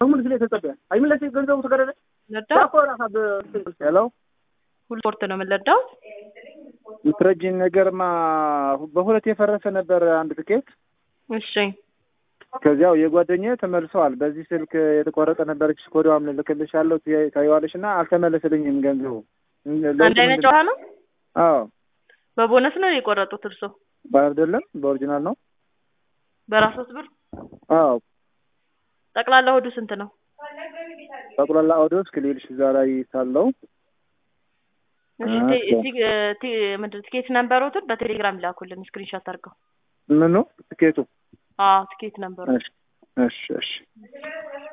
በሙሉ ስለ ተጸበያ አይመለስ ገንዘቡ ተቀደደ ለዳው ዳኮ ራሳ ሄሎ ሁሉ ስፖርት ነው የምንለዳው። ምትረጂን ነገርማ በሁለት የፈረሰ ነበር አንድ ትኬት እሺ ከዚያው የጓደኛዬ ተመልሰዋል። በዚህ ስልክ የተቆረጠ ነበረች ኮዷም ልልክልሻለሁ ታየዋለሽ እና አልተመለሰልኝም ገንዘቡ። አንድ አይነት ጨዋታ ነው። አዎ በቦነስ ነው የቆረጡት እርሶ? አይደለም በኦሪጂናል ነው። በራሶት ብር አዎ ጠቅላላ ሆዱ ስንት ነው? ጠቅላላ ኦዲዮስ ክሊልሽ እዛ ላይ ሳለው እሺ ቲ- ቲ- ቲ- ምንድን ነው ትኬት ነምበሮትን በቴሌግራም ላኩልን ስክሪንሾት አድርገው። ምኑ ትኬቱ? አዎ ትኬት ነምበሩ እሺ እሺ እሺ